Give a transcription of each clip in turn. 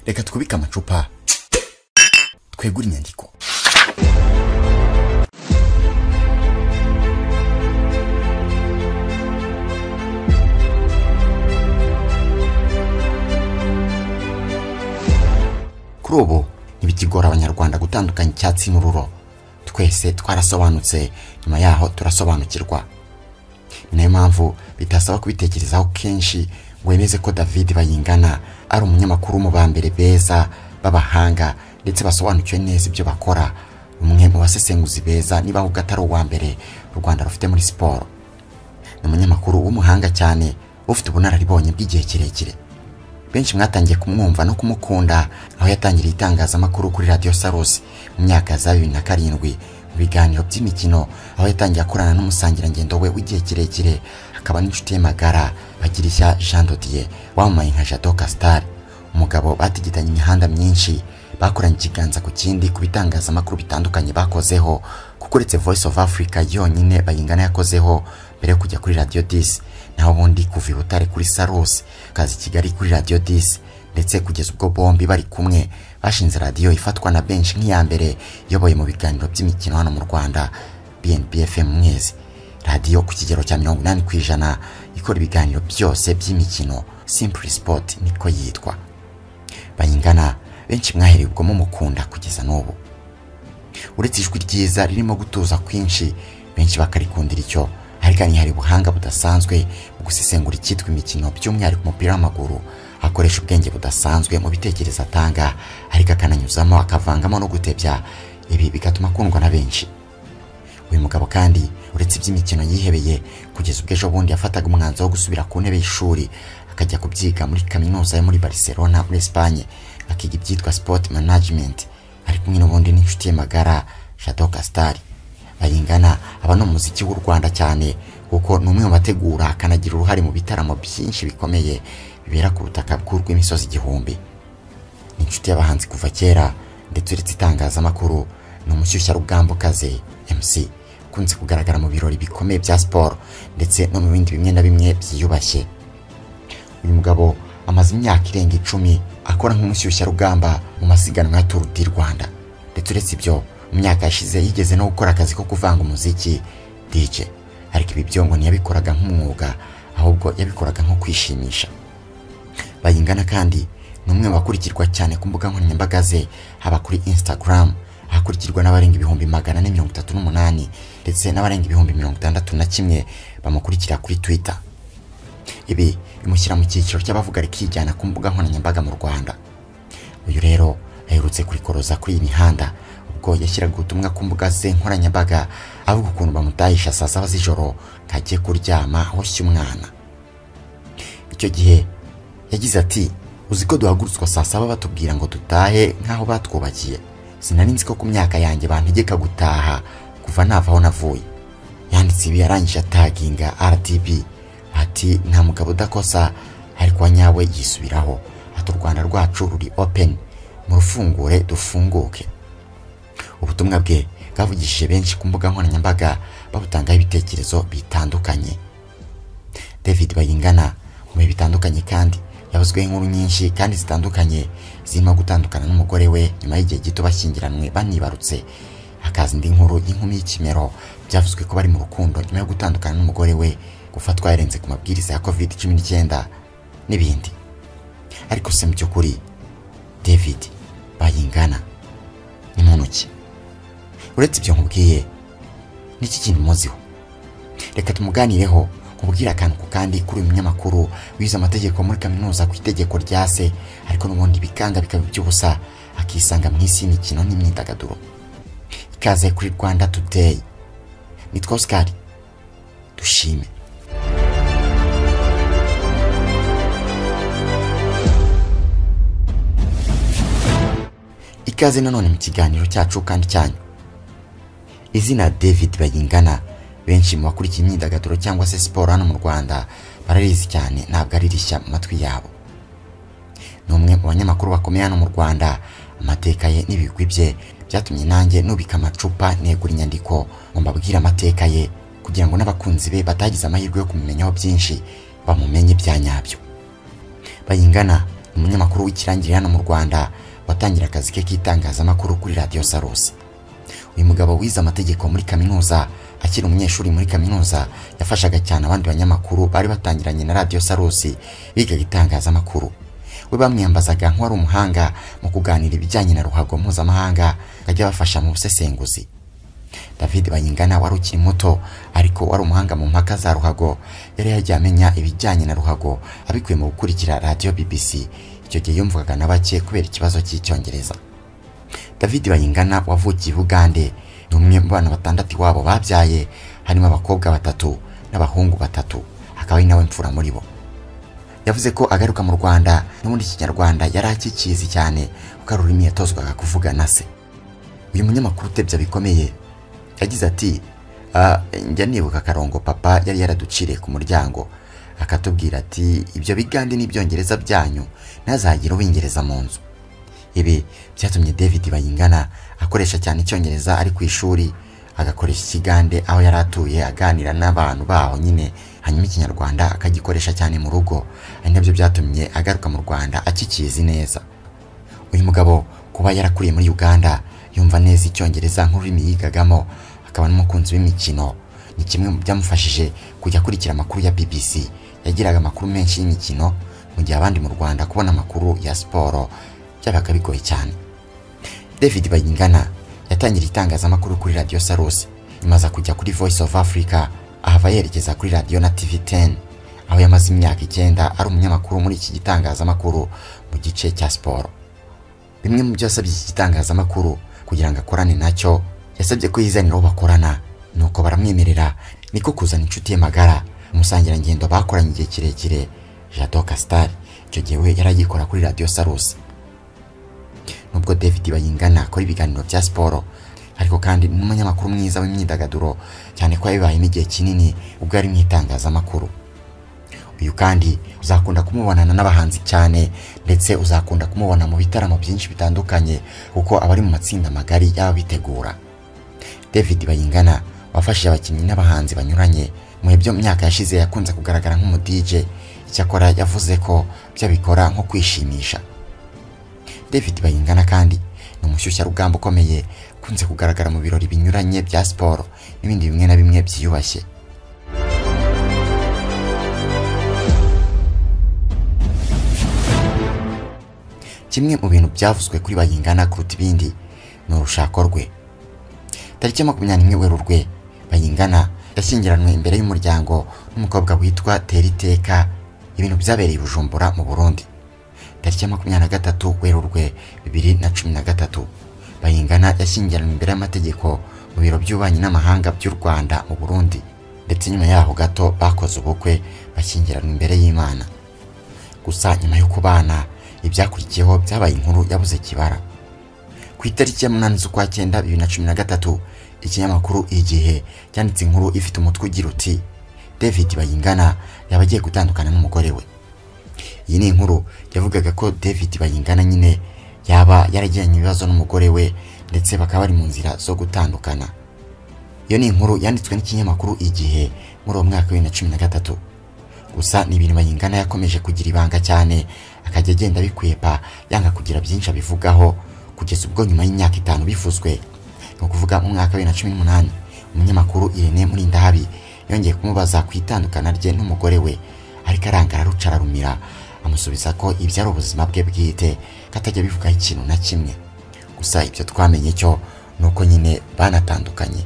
reka twubike amacupa twegure inyandiko kuri ubu ntibikigora abanyarwanda gutandukanya icyatsi n'ururo twese twarasobanutse nyuma yaho turasobanukirwa ni nayo mpamvu bitasaba kubitekerezaho kenshi ngo wemeze ko david bayingana ari umunyamakuru mu ba mbere beza b'abahanga ndetse basobanukiwe neza ibyo bakora umwe mu basesenguzi beza niba ahubwo atari uwa mbere u rwanda rufite muri siporo ni umunyamakuru w'umuhanga cyane ufite ubunararibonye bw'igihe kirekire benshi mwatangiye kumwumva no kumukunda aho yatangiriye itangazamakuru kuri radiyo sarusi mu myaka za bibiri na karindwi mu biganiro by'imikino aho yatangiye akorana n'umusangirangendo we w'igihe kirekire akaba n'inshuti ye magara bagirishya jean dodiye wamamaye nka jado casitari umugabo batigitanye imihanda myinshi bakoranye ikiganza ku kindi ku bitangazamakuru bitandukanye bakozeho kuko uretse voice of africa yonyine bayingana yakozeho mbere yo kujya kuri radiyo disi naho ubundi kuva i butare kuri sarusi kaza i kigali kuri radiyo disi ndetse kugeza ubwo bombi bari kumwe bashinze radiyo ifatwa na benshi nk'iya mbere iyoboye mu biganiro by'imikino hano mu rwanda bnbfm mwezi radiyo ku kigero cya mirongo inani ku ijana ikora ibiganiro byose by'imikino simpuri sipoti niko yitwa bayingana benshi mwahereye ubwo mumukunda kugeza n'ubu uretse ijwi ryiza ririmo gutuza kwinshi benshi bakarikundira icyo hariganye hari ubuhanga budasanzwe mu gusesengura icyitwa imikino by'umwihariko umupira w'amaguru akoresha ubwenge budasanzwe mu bitekerezo atanga ariko akananyuzamo akavangamo no gutebya ibi bigatuma akundwa na benshi uyu mugabo kandi uretse iby'imikino yihebeye kugeza ubwo ejo bundi yafataga umwanzuro wo gusubira ku ntebe y'ishuri akajya kubyiga muri kaminuza yo muri Barcelona muri Espagne akiga ibyitwa sport management ari kumwe n'ubundi n'inshuti ye magara Jado Castari bayingana aba ni umuziki w'u rwanda cyane kuko ni umwe mu bategura akanagira uruhare mu bitaramo byinshi bikomeye bibera ku butaka bw'urw'imisozi igihumbi ni inshuti y'abahanzi kuva kera ndetse uretse itangazamakuru ni umushyushyarugambokazi mc ukunze kugaragara mu birori bikomeye bya siporo ndetse no mu bindi bimwe na bimwe byiyubashye uyu mugabo amaze imyaka irenga icumi akora nk'umushyushyarugamba mu masiganwa ya turu di rwanda ndetse uretse ibyo mu myaka yashize yigeze no gukora akazi ko kuvanga umuziki DJ ariko ibi byo ngo ntiyabikoraga nk'umwuga ahubwo yabikoraga nko kwishimisha bayingana kandi ni umwe mu bakurikirwa cyane ku mbuga nkoranyambaga ze haba kuri Instagram ahakurikirwa n'abarenga ibihumbi magana na mirongo itatu n'umunani ndetse n'abarenga ibihumbi mirongo itandatu na kimwe bamukurikira kuri Twitter ibi bimushyira mu cyiciro cy'abavuga rikijyana ku mbuga nkoranyambaga mu Rwanda uyu rero aherutse kurikoroza kuri iyi mihanda ubwo yashyiraga ubutumwa ku mbuga ze nkoranyambaga avuga ukuntu bamutahisha saa saba z'ijoro ngo ajye kuryama hoshye umwana icyo gihe yagize ati uzi ko duhagurutswa saa saba batubwira ngo dutahe nk'aho batwubakiye sinari nzi ko ku myaka yanjye bantegeka gutaha kuva nava aho navuye yanditse ibi yarangije ataginga rdb ati nta mugabo udakosa ariko wa nyawe yisubiraho ati u rwanda rwacu ruri openi murufungure dufunguke ubutumwa bwe bwavugishije benshi ku mbuga nkoranyambaga babutangaho ibitekerezo bitandukanye david bayingana mu bihe bitandukanye kandi yabuzweho inkuru nyinshi kandi zitandukanye zirimo gutandukana n'umugore we nyuma y'igihe gito bashyingiranywe banibarutse hakaza indi nkuru y'inkumi y'ikimero byavuzwe ko bari mu rukundo nyuma yo gutandukana n'umugore we gufatwa yarenze ku mabwiriza ya covid cumi n'icyenda n'ibindi ariko se mu by'ukuri david bayingana ni muntu ki uretse ibyo nkubwiye n'iki kintu muziho reka tumuganireho nkubwire akantu ku kandi kuri uyu munyamakuru wize amategeko muri kaminuza ku itegeko rya se ariko n'ubundi bikanga bikaba iby'ubusa akisanga mu isi y'imikino n'imyidagaduro ikaze kuri rwanda today nitwa oscar dushime ikaze nanone mu kiganiro cyacu kandi cyanyu izina david bayingana benshi mu bakurikiye imyidagaduro cyangwa se siporo hano mu rwanda bararizi cyane ntabwo ari rishya mu matwi yabo ni umwe mu banyamakuru bakomeye hano mu rwanda amateka ye n'ibigwi bye byatumye nanjye nubika amacupa negura inyandiko ngo mbabwire amateka ye kugira ngo n'abakunzi be batagize amahirwe yo kumumenyaho byinshi bamumenye bya nyabyo bayingana umunyamakuru w'ikirangirire hano mu rwanda watangira akazi ke k'itangazamakuru kuri radiyo sarusi uyu mugabo wize amategeko muri kaminuza akiri umunyeshuri muri kaminuza yafashaga cyane abandi banyamakuru bari batangiranye na radiyo sarusi bigaga itangazamakuru we bamwiyambazaga nk'uwari umuhanga mu kuganira ibijyanye na ruhago mpuzamahanga akajya abafasha mu busesenguzi david banyingana wari ukiri muto ariko wari umuhanga mu mpaka za ruhago yari yagiye amenya ibijyanye na ruhago abikuye mu gukurikira radiyo bbc icyo gihe yumvaga na bake kubera ikibazo cy'icyongereza david bayingana wavukiye bugande ni umwe mu bana batandatu iwabo babyaye harimo abakobwa batatu n'abahungu batatu akaba ari nawe mfura muri bo yavuze ko agaruka mu rwanda n'ubundi ikinyarwanda yari akikizi cyane kuko ari ururimi yatozwaga kuvugana se uyu munyamakuru utebya bikomeye yagize ati "Ah, njya nibuka akarongo papa yari yaraduciriye ku muryango akatubwira ati ibyo bigande n'ibyongereza byanyu ntazagire ubingereza mu nzu ibi byatumye david bayingana akoresha cyane icyongereza ari ku ishuri agakoresha ikigande aho yari atuye aganira n'abantu baho nyine hanyuma ikinyarwanda akagikoresha cyane mu rugo ari nabyo byatumye agaruka mu rwanda akikizi neza uyu mugabo kuba yarakuriye muri uganda yumva neza icyongereza nk'ururimi yigagamo akaba n'umukunzi w'imikino ni kimwe mu byamufashije kujya akurikira amakuru ya bbc yagiraga amakuru menshi y'imikino mu gihe abandi mu rwanda kubona amakuru ya siporo byabaga bigoye cyane david bayingana yatangira itangazamakuru kuri radiyo sarusi nyuma aza kujya kuri voice of africa ahava yerekeza kuri radiyo na tv 10 aho yamaze imyaka icyenda ari umunyamakuru muri iki gitangazamakuru mu gice cya siporo bimwe mu byo yasabye iki gitangazamakuru kugira ngo akorane nacyo yasabye ko yizanira uwo bakorana nuko baramwemerera niko kuzana inshuti ye magara umusangirangendo bakoranye igihe kirekire jado kasitari icyo gihe we yari agikora kuri radiyo sarusi nubwo david bayingana akora ibiganiro bya siporo ariko kandi n'umunyamakuru mwiza w'imyidagaduro cyane ko yabibayemo igihe kinini ubwo yari mu itangazamakuru uyu kandi uzakunda kumubonana n'abahanzi cyane ndetse uzakunda kumubona mu bitaramo byinshi bitandukanye kuko aba ari mu matsinda magari y'ababitegura david bayingana wafashije abakinnyi n'abahanzi banyuranye mu bihe byo mu myaka yashize yakunze kugaragara nk'umudije icyakora yavuze ko byabikora nko kwishimisha david bayingana kandi ni umushyushyarugamba ukomeye ukunze kugaragara mu birori binyuranye bya siporo n'ibindi bimwe na bimwe byiyubashye kimwe mu bintu byavuzwe kuri bayingana kuruta ibindi ni urushako rwe tariki ya makumyabiri werurwe bayingana yashyingiranwe imbere y'umuryango n'umukobwa witwa teriteka ibintu byabereye i bujumbura mu burundi tariki ya makumyabiri na gatatu werurwe bibiri na cumi na gatatu bayingana yashyingiranwe imbere y'amategeko mu biro by'ububanyi n'amahanga by'u rwanda mu burundi ndetse nyuma yaho gato bakoze ubukwe bashyingiranwa imbere y'imana gusa nyuma yo kubana ibyakurikiyeho byabaye inkuru yabuze kibara ku itariki ya munani z'ukwa cyenda bibiri na cumi na gatatu ikinyamakuru igihe cyanditse inkuru ifite umutwe ugira uti david bayingana yaba agiye gutandukana n'umugore we iyi ni inkuru yavugaga ko david bayingana nyine yaba yaragiranye ibibazo n'umugore we ndetse bakaba bari mu nzira zo gutandukana iyo ni inkuru yanditswe n'ikinyamakuru igihe muri uwo mwaka wa bibiri na cumi na gatatu gusa ni ibintu bayingana yakomeje kugira ibanga cyane akajya agenda abikwepa yanga kugira byinshi abivugaho kugeza ubwo nyuma y'imyaka itanu bivuzwe ni ukuvuga mu mwaka wa bibiri na cumi n'umunani umunyamakuru irene murindahabi yongeye kumubaza ku itandukana rye n'umugore we ariko arangara aruca ararumira amusubiza ko ibyo ari ubuzima bwe bwite ko atajya bivugaho ikintu na kimwe gusa ibyo twamenye cyo ni uko nyine banatandukanye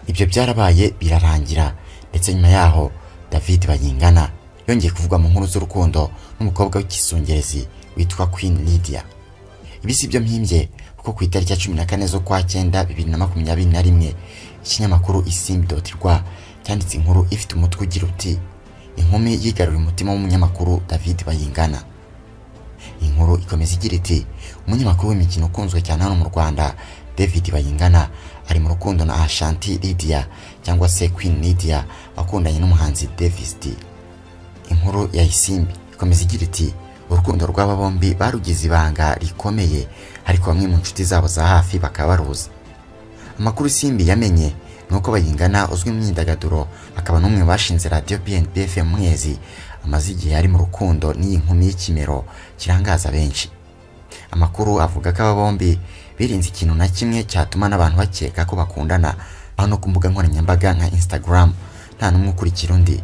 ibyo byarabaye birarangira ndetse nyuma yaho david bayingana yongeye kuvuga mu nkuru z'urukundo n'umukobwa w'ikisungerezi witwa queen lydia ibi si byo mpimbye kuko ku itariki ya cumi na kane z'ukwa cyenda bibiri na makumyabiri na rimwe ikinyamakuru isimbi doti rwa cyanditse inkuru ifite umutwe ugira uti inkumi yigaruriye umutima w'umunyamakuru david bayingana inkuru ikomeza igira iti umunyamakuru w'imikino ukunzwe cyane hano mu rwanda david bayingana ari mu rukundo na ashanti lydia cyangwa se queen lydia wakundanye n'umuhanzi davis d inkuru ya isimbi ikomeza igira iti urukundo rw'aba bombi barugize ibanga rikomeye ariko bamwe mu nshuti zabo za hafi bakaba baruzi amakuru isimbi yamenye ni uko bayingana uzwi mu myidagaduro akaba n'umwe mu bashinze radiyo bnb fm mwezi amaze igihe ari mu rukundo n'iyi nkumi y'ikimero kirangaza benshi amakuru avuga ko aba bombi birinze ikintu na kimwe cyatuma n'abantu bakeka ko bakundana aho no ku mbuga nkoranyambaga nka Instagram nta n'umwe ukurikira undi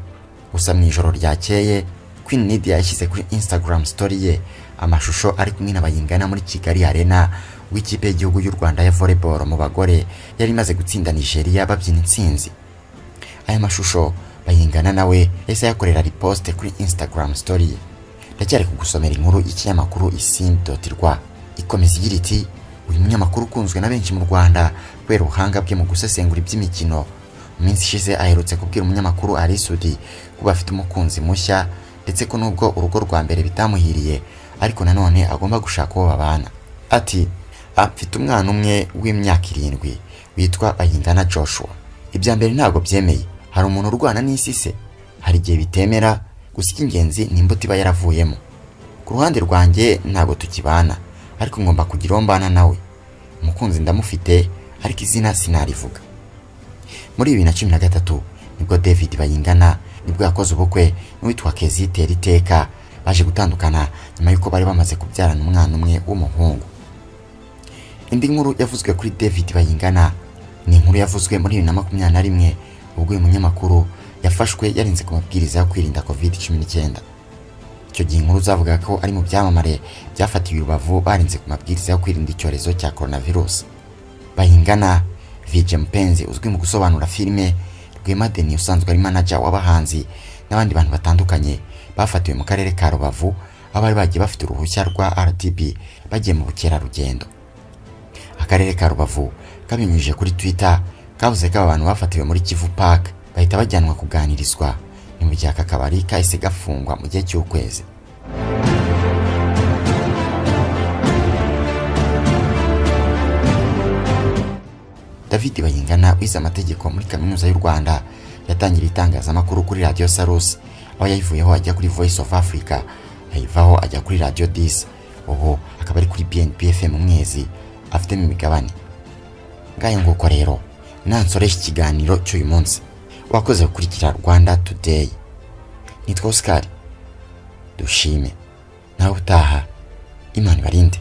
gusa mu ijoro ryakeye Queen Nadia yashyize kuri Instagram story ye amashusho ari kumwe na Bayingana muri Kigali Arena w'ikipe y'igihugu y'u Rwanda ya volleyball mu bagore yari imaze gutsinda Nigeria babyina intsinzi aya mashusho bayingana nawe yahise yakorera riposte kuri Instagram story ye ndacyari kugusomera inkuru y'ikinyamakuru isimbi.rwa ikomeza igira iti uyu munyamakuru ukunzwe na benshi mu Rwanda kubera ubuhanga bwe mu gusesengura iby'imikino mu minsi ishize aherutse kubwira umunyamakuru ari Sudi kuba afite umukunzi mushya ndetse ko nubwo urugo rwa mbere bitamuhiriye ariko nanone agomba gushaka uwo babana ati afite umwana umwe w'imyaka irindwi witwa Bayingana Joshua ibya mbere ntabwo byemeye hari umuntu urwana n'isi se hari igihe bitemera gusa icy'ingenzi ni imbuto iba yaravuyemo ku ruhande rwanjye ntabwo tukibana ariko ngomba kugira uwo mbana nawe umukunzi ndamufite ariko izina sinarivuga muri bibiri na cumi na gatatu nibwo david bayingana nibwo yakoze ubukwe n'uwitwa kezitera iteka baje gutandukana nyuma y'uko bari bamaze kubyarana umwana umwe w'umuhungu indi nkuru yavuzwe kuri david bayingana ni inkuru yavuzwe muri bibiri na makumyabiri na rimwe ubwo uyu munyamakuru yafashwe yarinze ku mabwiriza yo kwirinda covid cumi n'icyenda icyo gihe inkuru zavuga ko ari mu byamamare byafatiwe urubavu barinze ku mabwiriza yo kwirinda icyorezo cya coronavirus bayingana vije mpenzi uzwi mu gusobanura filime rwema deni usanzwe ari manager w'abahanzi n'abandi bantu batandukanye bafatiwe mu karere ka rubavu aho bari bagiye bafite uruhushya rwa rdb bagiye mu bukerarugendo akarere ka rubavu kabinyujije kuri twitter kavuze ko aba bantu bafatiwe muri kivu park bahita bajyanwa kuganirizwa ni mu gihe aka kabari kahise gafungwa mu gihe cy'ukwezi david bayingana wize amategeko muri kaminuza y'u rwanda yatangiriye itangazamakuru kuri radiyo sarusi aho yayivuyeho ajya kuri voice of africa ayivaho ajya kuri radiyo disi ubu akaba ari kuri bnpfm umwezi afitemo imigabane ngayo nguko rero nansoresha ikiganiro cy'uyu munsi wakoze gukurikira rwanda today nitwa oscar dushime nawe utaha imana ibarinde